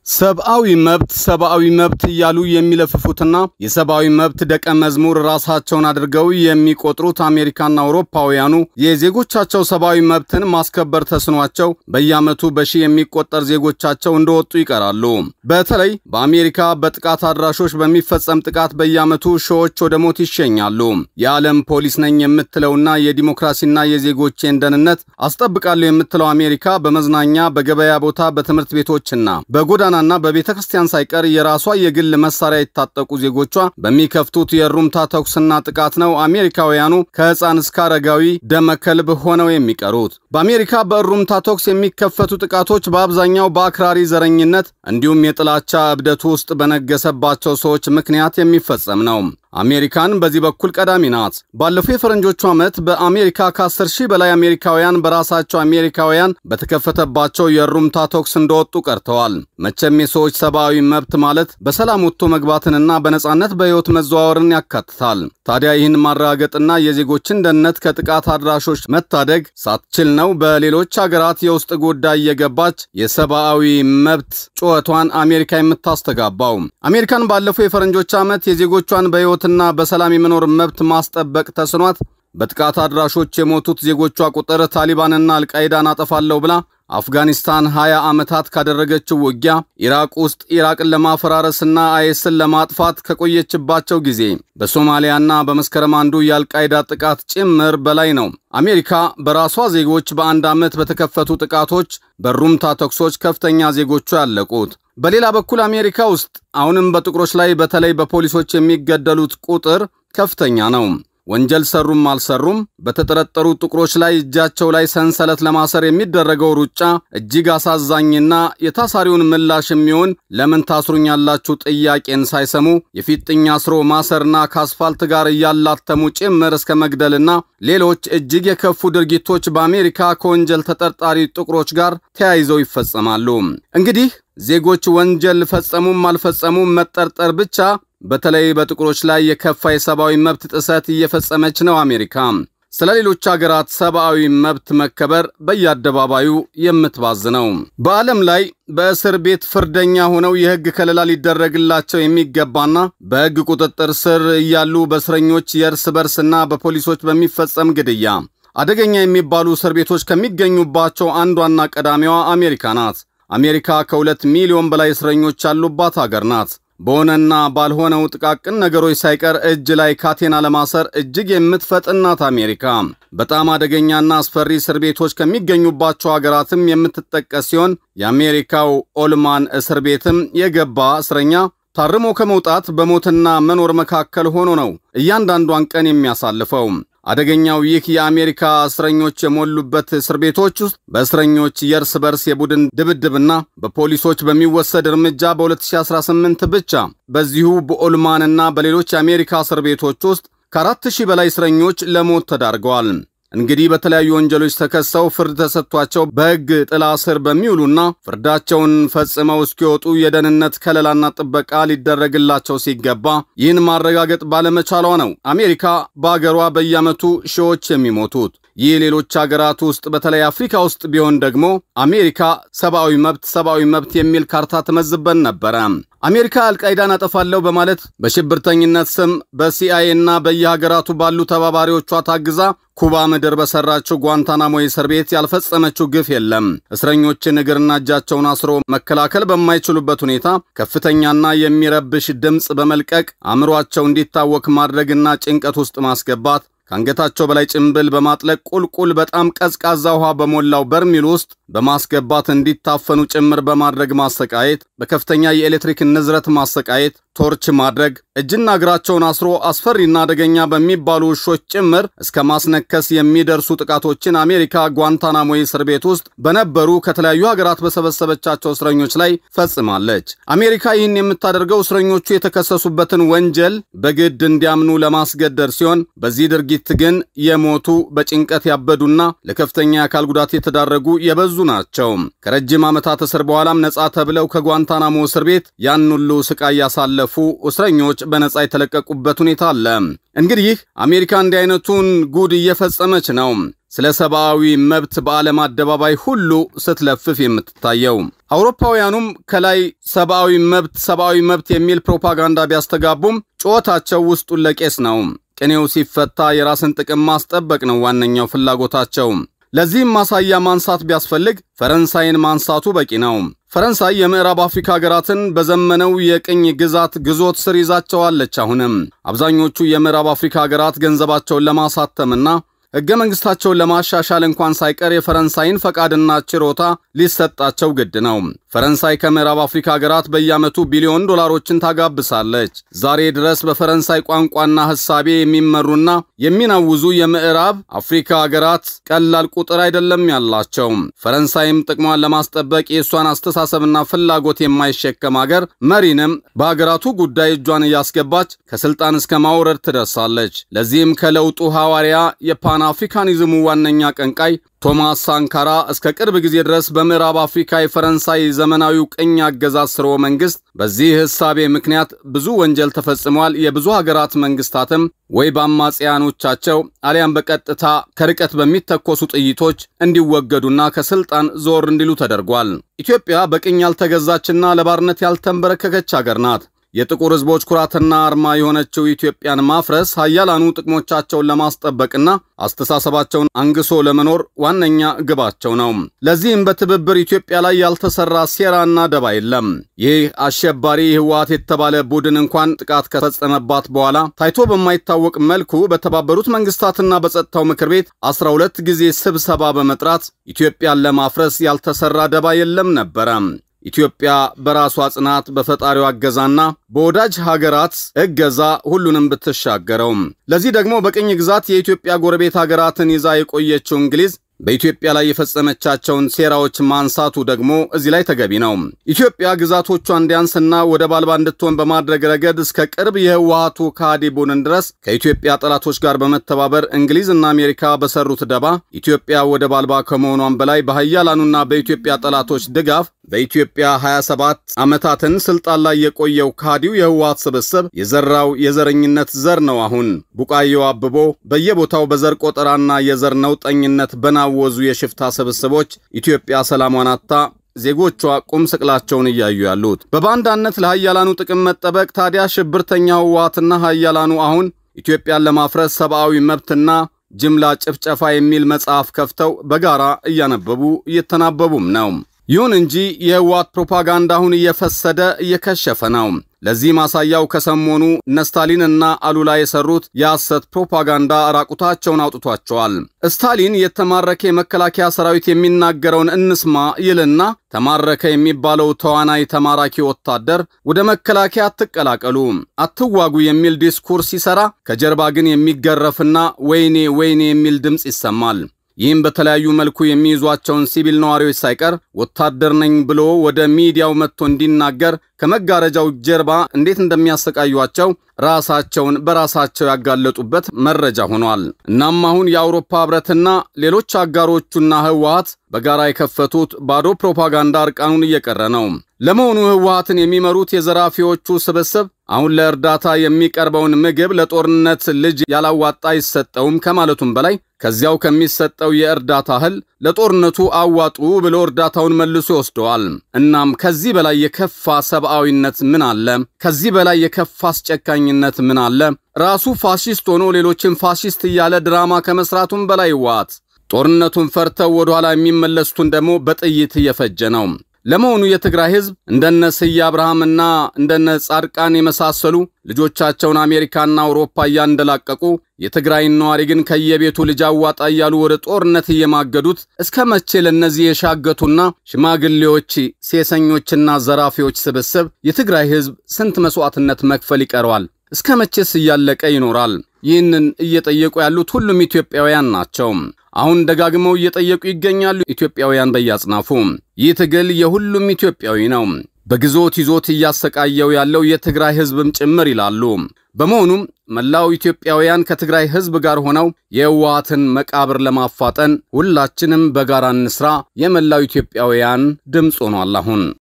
ሰብአዊ መብት ሰብአዊ መብት እያሉ የሚለፍፉትና የሰብአዊ መብት ደቀ መዝሙር ራሳቸውን አድርገው የሚቆጥሩት አሜሪካና አውሮፓውያኑ የዜጎቻቸው ሰብአዊ መብትን ማስከበር ተስኗቸው በየዓመቱ በሺህ የሚቆጠር ዜጎቻቸው እንደወጡ ይቀራሉ። በተለይ በአሜሪካ በጥቃት አድራሾች በሚፈጸም ጥቃት በየዓመቱ ሺዎች ወደ ሞት ይሸኛሉ። የዓለም ፖሊስ ነኝ የምትለውና የዲሞክራሲና የዜጎቼን ደህንነት አስጠብቃለሁ የምትለው አሜሪካ በመዝናኛ በገበያ ቦታ በትምህርት ቤቶችና በጎዳና ና በቤተ ክርስቲያን ሳይቀር የራሷ የግል መሳሪያ የታጠቁ ዜጎቿ በሚከፍቱት የሩምታ ተኩስና ጥቃት ነው አሜሪካውያኑ ከሕፃን እስከ አረጋዊ ደመከልብ ሆነው የሚቀሩት። በአሜሪካ በእሩምታ ተኩስ የሚከፈቱ ጥቃቶች በአብዛኛው በአክራሪ ዘረኝነት እንዲሁም የጥላቻ እብደቱ ውስጥ በነገሰባቸው ሰዎች ምክንያት የሚፈጸም ነው። አሜሪካን በዚህ በኩል ቀዳሚ ናት። ባለፈው የፈረንጆቹ ዓመት በአሜሪካ ከ10 ሺህ በላይ አሜሪካውያን በራሳቸው አሜሪካውያን በተከፈተባቸው የሩምታ ተኩስ እንደወጡ ቀርተዋል። መቼም የሰዎች ሰብአዊ መብት ማለት በሰላም ወጥቶ መግባትንና በነጻነት በሕይወት መዘዋወርን ያካትታል። ታዲያ ይህን ማረጋገጥና የዜጎችን ደህንነት ከጥቃት አድራሾች መታደግ ሳትችል ነው በሌሎች ሀገራት የውስጥ ጉዳይ የገባች የሰብአዊ መብት ጩኸቷን አሜሪካ የምታስተጋባው። አሜሪካን ባለፈው የፈረንጆች ዓመት የዜጎቿን በሕይወት ና በሰላም የመኖር መብት ማስጠበቅ ተስኗት በጥቃት አድራሾች የሞቱት ዜጎቿ ቁጥር ታሊባንና አልቃይዳን አጠፋለሁ ብላ አፍጋኒስታን 20 ዓመታት ካደረገችው ውጊያ ኢራቅ ውስጥ ኢራቅን ለማፈራረስና አይስን ለማጥፋት ከቆየችባቸው ጊዜ በሶማሊያና በመስከረም አንዱ የአልቃይዳ ጥቃት ጭምር በላይ ነው። አሜሪካ በራሷ ዜጎች በአንድ ዓመት በተከፈቱ ጥቃቶች በሩምታ ተኩሶች ከፍተኛ ዜጎቿ ያለቁት። በሌላ በኩል አሜሪካ ውስጥ አሁንም በጥቁሮች ላይ በተለይ በፖሊሶች የሚገደሉት ቁጥር ከፍተኛ ነው። ወንጀል ሰሩም አልሰሩም በተጠረጠሩ ጥቁሮች ላይ እጃቸው ላይ ሰንሰለት ለማሰር የሚደረገው ሩጫ እጅግ አሳዛኝና የታሳሪውን ምላሽ የሚሆን ለምን ታስሩኛላችሁ ጥያቄን ሳይሰሙ የፊጥኝ አስሮ ማሰርና ከአስፋልት ጋር እያላተሙ ጭምር እስከ መግደልና ሌሎች እጅግ የከፉ ድርጊቶች በአሜሪካ ከወንጀል ተጠርጣሪ ጥቁሮች ጋር ተያይዘው ይፈጸማሉ። እንግዲህ ዜጎች ወንጀል ፈጸሙም አልፈጸሙም መጠርጠር ብቻ በተለይ በጥቁሮች ላይ የከፋ የሰብአዊ መብት ጥሰት እየፈጸመች ነው አሜሪካ። ስለ ሌሎች አገራት ሰብአዊ መብት መከበር በየአደባባዩ የምትባዝነው። በዓለም ላይ በእስር ቤት ፍርደኛ ሆነው የሕግ ከለላ ሊደረግላቸው የሚገባና በሕግ ቁጥጥር ስር እያሉ በእስረኞች የእርስ በርስና በፖሊሶች በሚፈጸም ግድያ አደገኛ የሚባሉ እስር ቤቶች ከሚገኙባቸው አንዷና ቀዳሚዋ አሜሪካ ናት። አሜሪካ ከሁለት ሚሊዮን በላይ እስረኞች ያሉባት አገር ናት። በሆነና ባልሆነው ጥቃቅን ነገሮች ሳይቀር እጅ ላይ ካቴና ለማሰር እጅግ የምትፈጥን ናት አሜሪካ። በጣም አደገኛና አስፈሪ እስር ቤቶች ከሚገኙባቸው ሀገራትም የምትጠቀስ ሲሆን የአሜሪካው ኦልማን እስር ቤትም የገባ እስረኛ ታርሞ ከመውጣት በሞትና መኖር መካከል ሆኖ ነው እያንዳንዷን ቀን የሚያሳልፈው። አደገኛው ይህ የአሜሪካ እስረኞች የሞሉበት እስር ቤቶች ውስጥ በእስረኞች የእርስ በርስ የቡድን ድብድብና በፖሊሶች በሚወሰድ እርምጃ በ2018 ብቻ በዚሁ በኦልማንና በሌሎች የአሜሪካ እስር ቤቶች ውስጥ ከአራት ሺህ በላይ እስረኞች ለሞት ተዳርገዋል። እንግዲህ በተለያዩ ወንጀሎች ተከሰው ፍርድ ተሰጥቷቸው በሕግ ጥላ ስር በሚውሉና ፍርዳቸውን ፈጽመው እስኪወጡ የደህንነት ከለላና ጥበቃ ሊደረግላቸው ሲገባ ይህን ማረጋገጥ ባለመቻሏ ነው አሜሪካ በአገሯ በየዓመቱ ሺዎች የሚሞቱት። ይህ ሌሎች አገራት ውስጥ በተለይ አፍሪካ ውስጥ ቢሆን ደግሞ አሜሪካ ሰብአዊ መብት ሰብአዊ መብት የሚል ካርታ ትመዝበን ነበረ። አሜሪካ አልቃይዳን አጠፋለሁ በማለት በሽብርተኝነት ስም በሲአይኤ እና በየሀገራቱ ባሉ ተባባሪዎቿ ታግዛ ኩባ ምድር በሰራችው ጓንታናሞ እስር ቤት ያልፈጸመችው ግፍ የለም። እስረኞችን እግርና እጃቸውን አስሮ መከላከል በማይችሉበት ሁኔታ ከፍተኛና የሚረብሽ ድምፅ በመልቀቅ አእምሯቸው እንዲታወክ ማድረግና ጭንቀት ውስጥ ማስገባት ከአንገታቸው በላይ ጭንብል በማጥለቅ ቁልቁል በጣም ቀዝቃዛ ውሃ በሞላው በርሚል ውስጥ በማስገባት እንዲታፈኑ ጭምር በማድረግ ማሰቃየት፣ በከፍተኛ የኤሌክትሪክ ንዝረት ማሰቃየት፣ ቶርች ማድረግ፣ እጅና እግራቸውን አስሮ አስፈሪና አደገኛ በሚባሉ ውሾች ጭምር እስከ ማስነከስ የሚደርሱ ጥቃቶችን አሜሪካ ጓንታናሞ እስር ቤት ውስጥ በነበሩ ከተለያዩ ሀገራት በሰበሰበቻቸው እስረኞች ላይ ፈጽማለች። አሜሪካ ይህን የምታደርገው እስረኞቹ የተከሰሱበትን ወንጀል በግድ እንዲያምኑ ለማስገደድ ሲሆን በዚህ ድርጊት ግን የሞቱ በጭንቀት ያበዱና ለከፍተኛ የአካል ጉዳት የተዳረጉ የበዙ ናቸው። ከረጅም ዓመታት እስር በኋላም ነጻ ተብለው ከጓንታናሞ እስር ቤት ያን ሁሉ ስቃይ ያሳለፉ እስረኞች በነጻ የተለቀቁበት ሁኔታ አለ። እንግዲህ አሜሪካ እንዲህ አይነቱን ጉድ እየፈጸመች ነው። ስለ ሰብአዊ መብት በዓለም አደባባይ ሁሉ ስትለፍፍ የምትታየው። አውሮፓውያኑም ከላይ ሰብአዊ መብት ሰብአዊ መብት የሚል ፕሮፓጋንዳ ቢያስተጋቡም ጩኸታቸው ውስጡን ለቄስ ነው። ቅኔው ሲፈታ የራስን ጥቅም ማስጠበቅ ነው ዋነኛው ፍላጎታቸው። ለዚህም ማሳያ ማንሳት ቢያስፈልግ ፈረንሳይን ማንሳቱ በቂ ነው። ፈረንሳይ የምዕራብ አፍሪካ ሀገራትን በዘመነው የቅኝ ግዛት ግዞት ስር ይዛቸዋለች። አሁንም አብዛኞቹ የምዕራብ አፍሪካ ሀገራት ገንዘባቸውን ለማሳተምና ሕገ መንግሥታቸውን ለማሻሻል እንኳን ሳይቀር የፈረንሳይን ፈቃድና ችሮታ ሊሰጣቸው ግድ ነው። ፈረንሳይ ከምዕራብ አፍሪካ ሀገራት በየዓመቱ ቢሊዮን ዶላሮችን ታጋብሳለች። ዛሬ ድረስ በፈረንሳይ ቋንቋና ሕሳቤ የሚመሩና የሚናውዙ የምዕራብ አፍሪካ ሀገራት ቀላል ቁጥር አይደለም ያላቸው። ፈረንሳይም ጥቅሟን ለማስጠበቅ የእሷን አስተሳሰብና ፍላጎት የማይሸከም ሀገር መሪንም በሀገራቱ ጉዳይ እጇን እያስገባች ከስልጣን እስከ ማውረድ ትደርሳለች። ለዚህም ከለውጡ ሐዋርያ የፓን አፍሪካኒዝሙ ዋነኛ ቀንቃይ ቶማስ ሳንካራ እስከ ቅርብ ጊዜ ድረስ በምዕራብ አፍሪካ የፈረንሳይ ዘመናዊው ቅኝ አገዛዝ ስርወ መንግስት በዚህ ሕሳቤ ምክንያት ብዙ ወንጀል ተፈጽሟል። የብዙ ሀገራት መንግስታትም ወይ በአማጽያኖቻቸው አሊያም በቀጥታ ከርቀት በሚተኮሱ ጥይቶች እንዲወገዱና ከስልጣን ዞር እንዲሉ ተደርጓል። ኢትዮጵያ በቅኝ ያልተገዛችና ለባርነት ያልተንበረከከች ሀገር ናት። የጥቁር ሕዝቦች ኩራትና አርማ የሆነችው ኢትዮጵያን ማፍረስ ሀያላኑ ጥቅሞቻቸውን ለማስጠበቅና አስተሳሰባቸውን አንግሶ ለመኖር ዋነኛ ግባቸው ነው። ለዚህም በትብብር ኢትዮጵያ ላይ ያልተሰራ ሴራና ደባ የለም። ይህ አሸባሪ ህወሓት የተባለ ቡድን እንኳን ጥቃት ከፈጸመባት በኋላ ታይቶ በማይታወቅ መልኩ በተባበሩት መንግስታትና በጸጥታው ምክር ቤት 12 ጊዜ ስብሰባ በመጥራት ኢትዮጵያን ለማፍረስ ያልተሰራ ደባ የለም ነበረ። ኢትዮጵያ በራሷ ጽናት በፈጣሪው አገዛና በወዳጅ ሀገራት እገዛ ሁሉንም ብትሻገረው። ለዚህ ደግሞ በቅኝ ግዛት የኢትዮጵያ ጎረቤት ሀገራትን ይዛ የቆየችው እንግሊዝ በኢትዮጵያ ላይ የፈጸመቻቸውን ሴራዎች ማንሳቱ ደግሞ እዚህ ላይ ተገቢ ነው። ኢትዮጵያ ግዛቶቿ እንዲያንስና ወደብ አልባ እንድትሆን በማድረግ ረገድ እስከ ቅርብ የህወሓቱ ከሃዲ ቡድን ድረስ ከኢትዮጵያ ጠላቶች ጋር በመተባበር እንግሊዝና አሜሪካ በሰሩት ደባ ኢትዮጵያ ወደብ አልባ ከመሆኗም በላይ በሀያላኑና በኢትዮጵያ ጠላቶች ድጋፍ በኢትዮጵያ 27 ዓመታትን ስልጣን ላይ የቆየው ከሃዲው የህወሓት ስብስብ የዘራው የዘረኝነት ዘር ነው። አሁን ቡቃየው አብቦ በየቦታው በዘር ቆጠራና የዘር ነውጠኝነት በናወዙ የሽፍታ ስብስቦች ኢትዮጵያ ሰላሟን አጥታ ዜጎቿ ቁም ስቅላቸውን እያዩ ያሉት በባንዳነት ለሀያላኑ ጥቅም መጠበቅ። ታዲያ ሽብርተኛ ህወሓትና ሀያላኑ አሁን ኢትዮጵያን ለማፍረስ ሰብአዊ መብትና ጅምላ ጭፍጨፋ የሚል መጽሐፍ ከፍተው በጋራ እያነበቡ እየተናበቡም ነው። ይሁን እንጂ የህወሓት ፕሮፓጋንዳ አሁን እየፈሰደ እየከሸፈ ነው። ለዚህ ማሳያው ከሰሞኑ እነ ስታሊን እና አሉላ የሰሩት የሐሰት ፕሮፓጋንዳ ራቁታቸውን አውጥቷቸዋል። ስታሊን የተማረከ የመከላከያ ሰራዊት የሚናገረውን እንስማ ይልና ተማረከ የሚባለው ተዋናይ ተማራኪ ወታደር ወደ መከላከያ አትቀላቀሉ፣ አትዋጉ የሚል ዲስኩርስ ሲሰራ ከጀርባ ግን የሚገረፍና ወይኔ ወይኔ የሚል ድምፅ ይሰማል። ይህም በተለያዩ መልኩ የሚይዟቸውን ሲቪል ነዋሪዎች ሳይቀር ወታደር ነኝ ብሎ ወደ ሚዲያው መጥቶ እንዲናገር ከመጋረጃው ጀርባ እንዴት እንደሚያሰቃዩቸው ራሳቸውን በራሳቸው ያጋለጡበት መረጃ ሆኗል። እናም አሁን የአውሮፓ ህብረትና ሌሎች አጋሮቹና ህወሓት በጋራ የከፈቱት ባዶ ፕሮፓጋንዳ እርቃኑን እየቀረ ነው። ለመሆኑ ህወሓትን የሚመሩት የዘራፊዎቹ ስብስብ አሁን ለእርዳታ የሚቀርበውን ምግብ ለጦርነት ልጅ ያላዋጣ አይሰጠውም ከማለቱም በላይ ከዚያው ከሚሰጠው የእርዳታ እህል ለጦርነቱ አዋጡ ብሎ እርዳታውን መልሶ ይወስደዋል። እናም ከዚህ በላይ የከፋ ሰብአዊነት ምን አለ? ከዚህ በላይ የከፋ አስጨካኝነት ምን አለ? ራሱ ፋሺስት ሆኖ ሌሎችን ፋሺስት እያለ ድራማ ከመስራቱም በላይ ዋት ጦርነቱን ፈርተው ወደኋላ የሚመለሱትን ደግሞ በጥይት እየፈጀ ነው። ለመሆኑ የትግራይ ህዝብ እንደነ ስዬ አብርሃምና እንደነ ጻድቃን የመሳሰሉ ልጆቻቸውን አሜሪካና አውሮፓ እያንደላቀቁ የትግራይን ነዋሪ ግን ከየቤቱ ልጅ አዋጣ እያሉ ወደ ጦርነት እየማገዱት እስከ መቼ ለእነዚህ የሻገቱና ሽማግሌዎች፣ ሴሰኞችና ዘራፊዎች ስብስብ የትግራይ ህዝብ ስንት መስዋዕትነት መክፈል ይቀረዋል? እስከ መቼስ እያለቀ ይኖራል? ይህንን እየጠየቁ ያሉት ሁሉም ኢትዮጵያውያን ናቸው። አሁን ደጋግመው እየጠየቁ ይገኛሉ። ኢትዮጵያውያን በያጽናፉ ይህ ትግል የሁሉም ኢትዮጵያዊ ነው። በግዞት ይዞት እያሰቃየው ያለው የትግራይ ህዝብም ጭምር ይላሉ። በመሆኑም መላው ኢትዮጵያውያን ከትግራይ ህዝብ ጋር ሆነው የህወሓትን መቃብር ለማፋጠን ሁላችንም በጋራ እንስራ የመላው ኢትዮጵያውያን ድምፅ ሆኗል አሁን